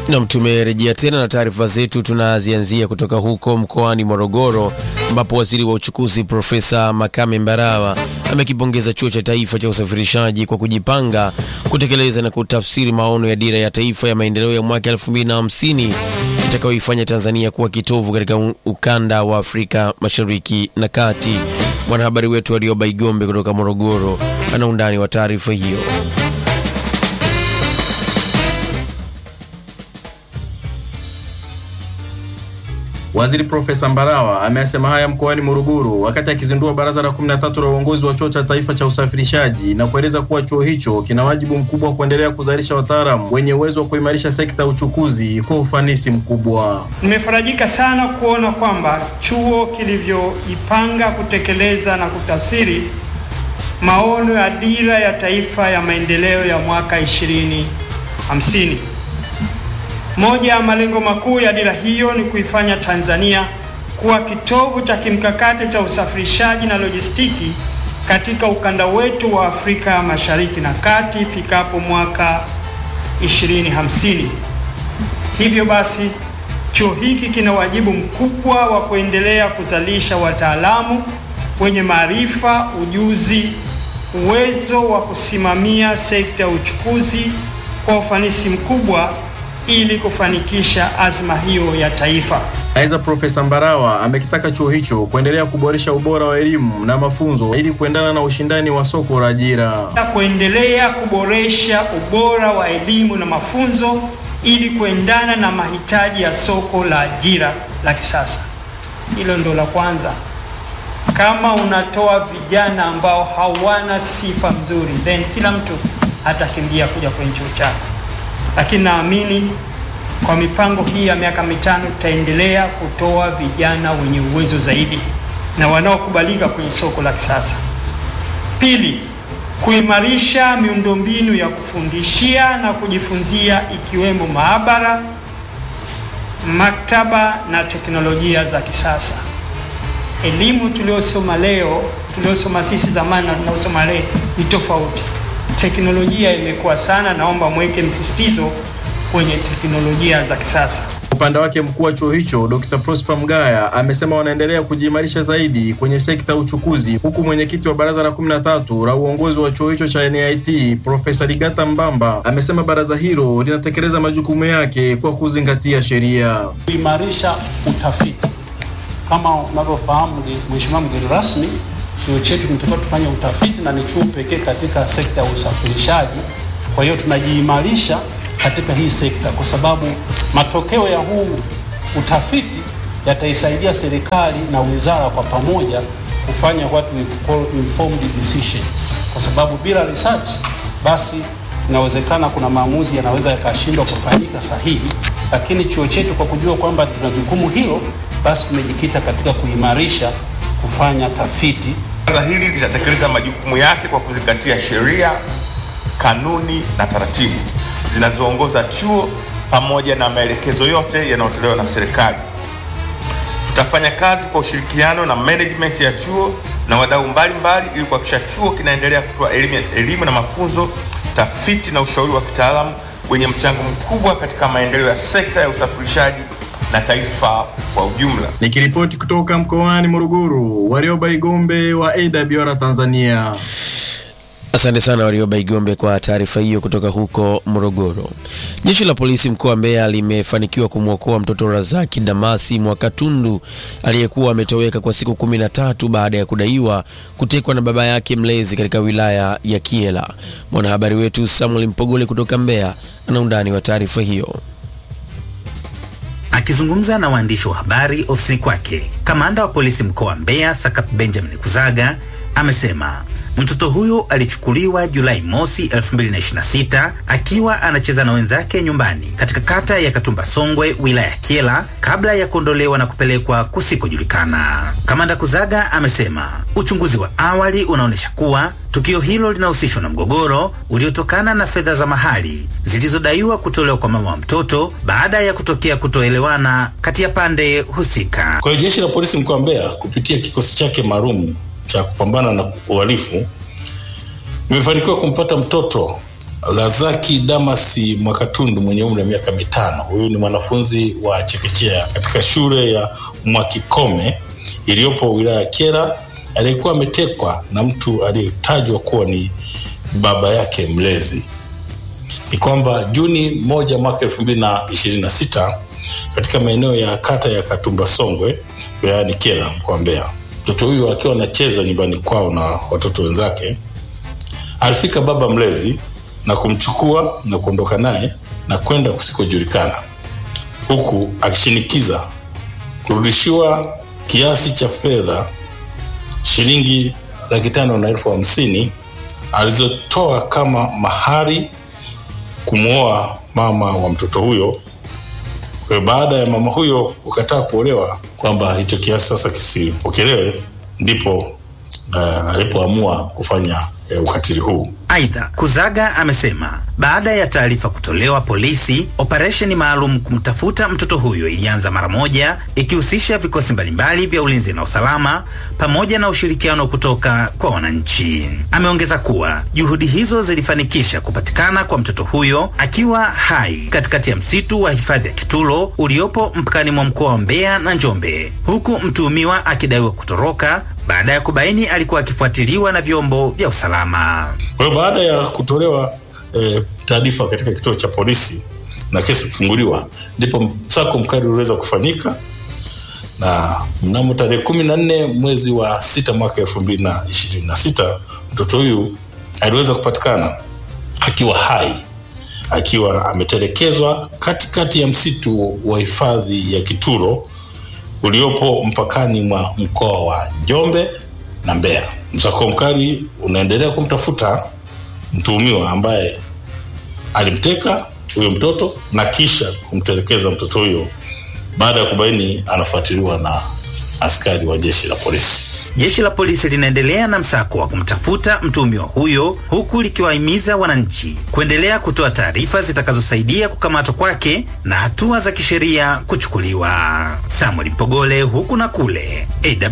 Nam, tumerejea tena na taarifa zetu. Tunazianzia kutoka huko mkoani Morogoro, ambapo waziri wa uchukuzi Profesa Makame Mbarawa amekipongeza Chuo cha Taifa cha Usafirishaji kwa kujipanga kutekeleza na kutafsiri maono ya Dira ya Taifa ya Maendeleo ya mwaka 2050 itakayoifanya Tanzania kuwa kitovu katika ukanda wa Afrika Mashariki na Kati. Mwanahabari wetu Arioba Igombe kutoka Morogoro ana undani wa taarifa hiyo. Waziri Profesa Mbarawa amesema haya mkoani Morogoro wakati akizindua baraza la 13 la uongozi wa Chuo cha Taifa cha Usafirishaji na kueleza kuwa chuo hicho kina wajibu mkubwa wa kuendelea kuzalisha wataalamu wenye uwezo wa kuimarisha sekta ya uchukuzi kwa ufanisi mkubwa. Nimefarajika sana kuona kwamba chuo kilivyojipanga kutekeleza na kutafsiri maono ya Dira ya Taifa ya Maendeleo ya mwaka 2050. Moja ya malengo makuu ya dira hiyo ni kuifanya Tanzania kuwa kitovu cha kimkakati cha usafirishaji na lojistiki katika ukanda wetu wa Afrika Mashariki na Kati ifikapo mwaka 2050. Hivyo basi, chuo hiki kina wajibu mkubwa wa kuendelea kuzalisha wataalamu wenye maarifa, ujuzi, uwezo wa kusimamia sekta ya uchukuzi kwa ufanisi mkubwa ili kufanikisha azma hiyo ya taifa. Aidha, Profesa Mbarawa amekitaka chuo hicho kuendelea kuboresha ubora wa elimu na mafunzo ili kuendana na ushindani wa soko la ajira. Kuendelea kuboresha ubora wa elimu na mafunzo ili kuendana na mahitaji ya soko la ajira la kisasa. Hilo ndo la kwanza. Kama unatoa vijana ambao hawana sifa nzuri, then kila mtu atakimbia kuja kwenye chuo chako lakini naamini kwa mipango hii ya miaka mitano tutaendelea kutoa vijana wenye uwezo zaidi na wanaokubalika kwenye soko la kisasa. Pili, kuimarisha miundombinu ya kufundishia na kujifunzia ikiwemo maabara, maktaba na teknolojia za kisasa. Elimu tuliyosoma leo, tuliyosoma sisi zamani na tunaosoma leo ni tofauti. Teknolojia imekuwa sana, naomba mweke msisitizo kwenye teknolojia za kisasa. Upande wake mkuu wa chuo hicho Dr. Prosper Mgaya amesema wanaendelea kujiimarisha zaidi kwenye sekta ya uchukuzi, huku mwenyekiti wa baraza la 13 la uongozi wa chuo hicho cha NIT Profesa Ligata Mbamba amesema baraza hilo linatekeleza majukumu yake kwa kuzingatia sheria. Kuimarisha utafiti, kama unavyofahamu Mheshimiwa mgeni rasmi chuo chetu kinatakiwa tufanye utafiti na ni chuo pekee katika sekta ya usafirishaji. Kwa hiyo tunajiimarisha katika hii sekta, kwa sababu matokeo ya huu utafiti yataisaidia serikali na wizara kwa pamoja kufanya what we call informed decisions, kwa sababu bila research basi inawezekana kuna maamuzi yanaweza yakashindwa kufanyika sahihi. Lakini chuo chetu kwa kujua kwamba tuna jukumu hilo, basi tumejikita katika kuimarisha kufanya tafiti. Baraza hili litatekeleza majukumu yake kwa kuzingatia sheria, kanuni na taratibu zinazoongoza chuo pamoja na maelekezo yote yanayotolewa na serikali. Tutafanya kazi kwa ushirikiano na management ya chuo na wadau mbalimbali ili kuhakikisha chuo kinaendelea kutoa elimu, elimu na mafunzo, tafiti na ushauri wa kitaalamu wenye mchango mkubwa katika maendeleo ya sekta ya usafirishaji na taifa kwa ujumla. Nikiripoti kutoka mkoani Morogoro, Warioba Igombe wa AWR Tanzania. Asante sana Warioba Igombe kwa taarifa hiyo kutoka huko Morogoro. Jeshi la polisi mkoa wa Mbeya limefanikiwa kumwokoa mtoto Razaki Damasi Mwakatundu aliyekuwa ametoweka kwa siku kumi na tatu baada ya kudaiwa kutekwa na baba yake mlezi katika wilaya ya Kiela. Mwanahabari wetu Samuel Mpogole kutoka Mbeya ana undani wa taarifa hiyo. Akizungumza na waandishi wa habari ofisini kwake, kamanda wa polisi mkoa wa Mbeya Sakap Benjamin Kuzaga amesema mtoto huyo alichukuliwa Julai mosi 2026 akiwa anacheza na wenzake nyumbani katika kata ya Katumba Songwe, wilaya ya Kyela kabla ya kuondolewa na kupelekwa kusikojulikana. Kamanda Kuzaga amesema uchunguzi wa awali unaonyesha kuwa tukio hilo linahusishwa na mgogoro uliotokana na fedha za mahali zilizodaiwa kutolewa kwa mama wa mtoto baada ya kutokea kutoelewana kati ya pande husika. Kwa hiyo jeshi la polisi mkoa wa Mbeya kupitia kikosi chake maalum cha kupambana na uhalifu imefanikiwa kumpata mtoto Lazaki Damasi Mwakatundu mwenye umri wa miaka mitano. Huyu ni mwanafunzi wa chekechea katika shule ya Mwakikome iliyopo wilaya ya Kyela aliyekuwa ametekwa na mtu aliyetajwa kuwa ni baba yake mlezi. Ni kwamba Juni moja mwaka elfu mbili na ishirini na sita katika maeneo ya kata ya Katumba Songwe wilayani Kyela mkoa wa Mbeya, mtoto huyu akiwa anacheza nyumbani kwao na watoto wenzake, alifika baba mlezi na kumchukua na kuondoka naye na kwenda kusikojulikana, huku akishinikiza kurudishiwa kiasi cha fedha shilingi laki tano na elfu hamsini alizotoa kama mahari kumwoa mama wa mtoto huyo. Kwa baada ya mama huyo kukataa kuolewa kwamba hicho kiasi sasa kisipokelewe, ndipo uh, alipoamua kufanya uh, ukatili huu. Aidha, Kuzaga amesema baada ya taarifa kutolewa polisi, operesheni maalum kumtafuta mtoto huyo ilianza mara moja, ikihusisha vikosi mbalimbali vya ulinzi na usalama pamoja na ushirikiano kutoka kwa wananchi. Ameongeza kuwa juhudi hizo zilifanikisha kupatikana kwa mtoto huyo akiwa hai katikati ya msitu wa hifadhi ya Kitulo uliopo mpakani mwa mkoa wa Mbeya na Njombe, huku mtuhumiwa akidaiwa kutoroka baada ya kubaini alikuwa akifuatiliwa na vyombo vya usalama. Kwa hiyo baada ya kutolewa e, taarifa katika kituo cha polisi na kesi kufunguliwa, ndipo msako mkali uliweza kufanyika na mnamo tarehe kumi na nne mwezi wa sita mwaka elfu mbili na ishirini na sita mtoto huyu aliweza kupatikana akiwa hai akiwa ametelekezwa katikati ya msitu wa hifadhi ya Kituro uliopo mpakani mwa mkoa wa Njombe na Mbeya. Msako mkali unaendelea kumtafuta mtuhumiwa ambaye alimteka huyo mtoto na kisha kumtelekeza mtoto huyo baada ya kubaini anafuatiliwa na askari wa jeshi la polisi. Jeshi la polisi linaendelea na msako wa kumtafuta mtuhumiwa huyo huku likiwahimiza wananchi kuendelea kutoa taarifa zitakazosaidia kukamatwa kwake na hatua za kisheria kuchukuliwa. Samuel Mpogole, huku na kule,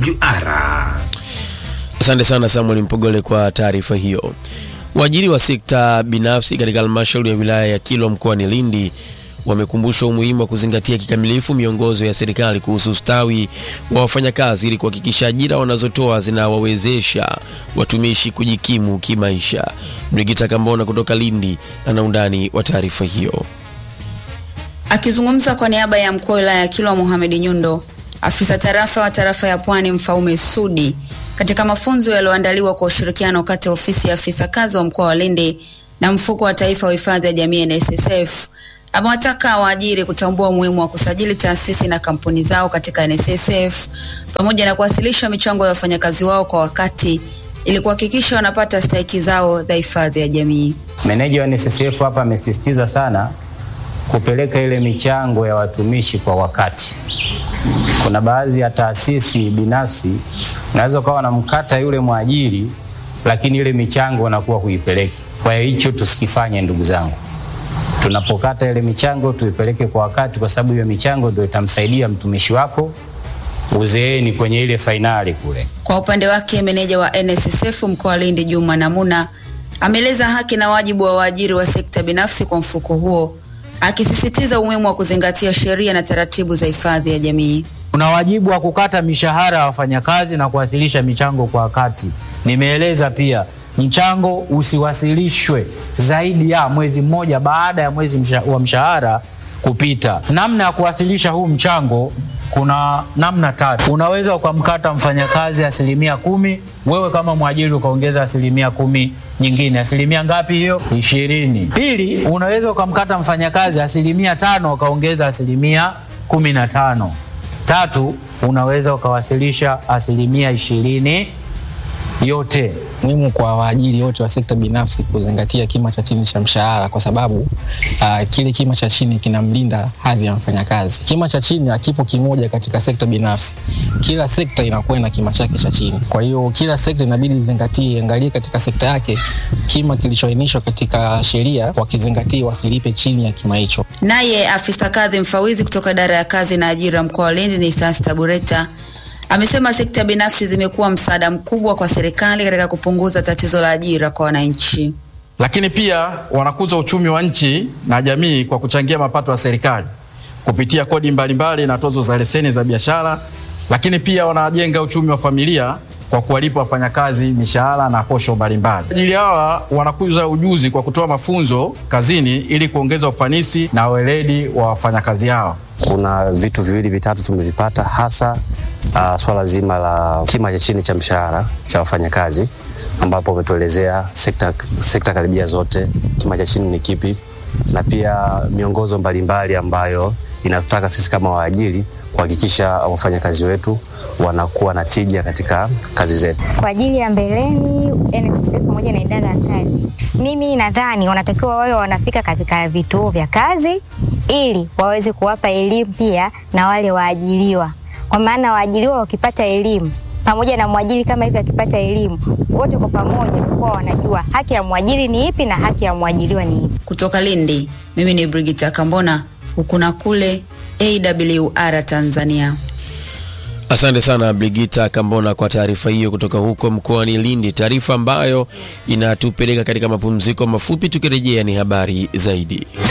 AWR. Asante sana Samuel Mpogole kwa taarifa hiyo. Waajiri wa sekta binafsi katika halmashauri ya wilaya ya Kilwa mkoani Lindi wamekumbushwa umuhimu wa kuzingatia kikamilifu miongozo ya serikali kuhusu ustawi wa wafanyakazi ili kuhakikisha ajira wanazotoa zinawawezesha watumishi kujikimu kimaisha. Brigita Kambona kutoka Lindi ana undani wa taarifa hiyo. Akizungumza kwa niaba ya mkuu wa wilaya ya Kilwa Mohamed Nyundo, afisa tarafa wa tarafa ya Pwani Mfaume Sudi, katika mafunzo yaliyoandaliwa kwa ushirikiano kati ya ofisi ya afisa kazi wa mkoa wa Lindi na mfuko wa taifa wa hifadhi ya jamii NSSF, amewataka waajiri kutambua umuhimu wa kusajili taasisi na kampuni zao katika NSSF pamoja na kuwasilisha michango ya wafanyakazi wao kwa wakati ili kuhakikisha wanapata stahiki zao za hifadhi ya jamii. Meneja wa NSSF hapa amesisitiza sana kupeleka ile michango ya watumishi kwa wakati. Kuna baadhi ya taasisi binafsi unaweza ukawa na mkata yule mwajiri, lakini ile michango wanakuwa huipeleki. Kwa hiyo hicho tusikifanye, ndugu zangu. Tunapokata ile michango tuipeleke kwa wakati, kwa sababu hiyo michango ndio itamsaidia mtumishi wako uzeeni kwenye ile fainali kule. Kwa upande wake, meneja wa NSSF mkoa wa Lindi Juma Namuna ameeleza haki na wajibu wa waajiri wa sekta binafsi kwa mfuko huo, akisisitiza umuhimu wa kuzingatia sheria na taratibu za hifadhi ya jamii. Una wajibu wa kukata mishahara ya wafanyakazi na kuwasilisha michango kwa wakati. Nimeeleza pia mchango usiwasilishwe zaidi ya mwezi mmoja baada ya mwezi msha, wa mshahara kupita. Namna ya kuwasilisha huu mchango kuna namna tatu. Unaweza ukamkata mfanyakazi asilimia kumi, wewe kama mwajiri ukaongeza asilimia kumi nyingine. Asilimia ngapi hiyo? Ishirini. Pili, unaweza ukamkata mfanyakazi asilimia tano ukaongeza asilimia kumi na tano. Tatu, unaweza ukawasilisha asilimia ishirini yote. muhimu kwa waajiri wote wa sekta binafsi kuzingatia kima cha chini cha mshahara kwa sababu uh, kile kima cha chini kinamlinda hadhi ya mfanyakazi. Kima cha chini hakipo kimoja katika sekta binafsi, kila sekta inakuwa na kima chake cha chini. Kwa hiyo kila sekta inabidi izingatie, angalie katika sekta yake kima kilichoainishwa katika sheria, wakizingatia wasilipe chini ya kima hicho. Naye afisa kadhi mfawizi kutoka idara ya kazi na ajira mkoa wa Lindi ni Sasta Bureta amesema sekta binafsi zimekuwa msaada mkubwa kwa serikali katika kupunguza tatizo la ajira kwa wananchi. lakini pia wanakuza uchumi wa nchi na jamii kwa kuchangia mapato ya serikali kupitia kodi mbalimbali na tozo za leseni za biashara, lakini pia wanajenga uchumi wa familia kwa kuwalipa wafanyakazi mishahara na posho mbalimbali. Ajili hawa wanakuza ujuzi kwa kutoa mafunzo kazini ili kuongeza ufanisi na weledi wa wafanyakazi hao. Kuna vitu viwili vitatu tumevipata, hasa uh, swala zima la kima cha chini cha mshahara cha wafanyakazi, ambapo umetuelezea sekta, sekta karibia zote kima cha chini ni kipi, na pia miongozo mbalimbali ambayo inatutaka sisi kama waajiri kuhakikisha wafanyakazi wetu wanakuwa na tija katika kazi zetu. Kwa ajili ya mbeleni NSSF pamoja na idara ya kazi, mimi nadhani wanatakiwa wawe wanafika katika vituo vya kazi ili waweze kuwapa elimu pia na wale waajiriwa, kwa maana waajiriwa wakipata elimu pamoja na mwajiri kama hivi akipata elimu, wote kwa pamoja tutakuwa wanajua haki ya mwajiri ni ipi na haki ya mwajiriwa ni ipi. Kutoka Lindi, mimi ni Brigita Kambona, huku na kule AWR Tanzania. Asante sana Brigita Kambona kwa taarifa hiyo kutoka huko mkoani Lindi, taarifa ambayo inatupeleka katika mapumziko mafupi. Tukirejea ni habari zaidi.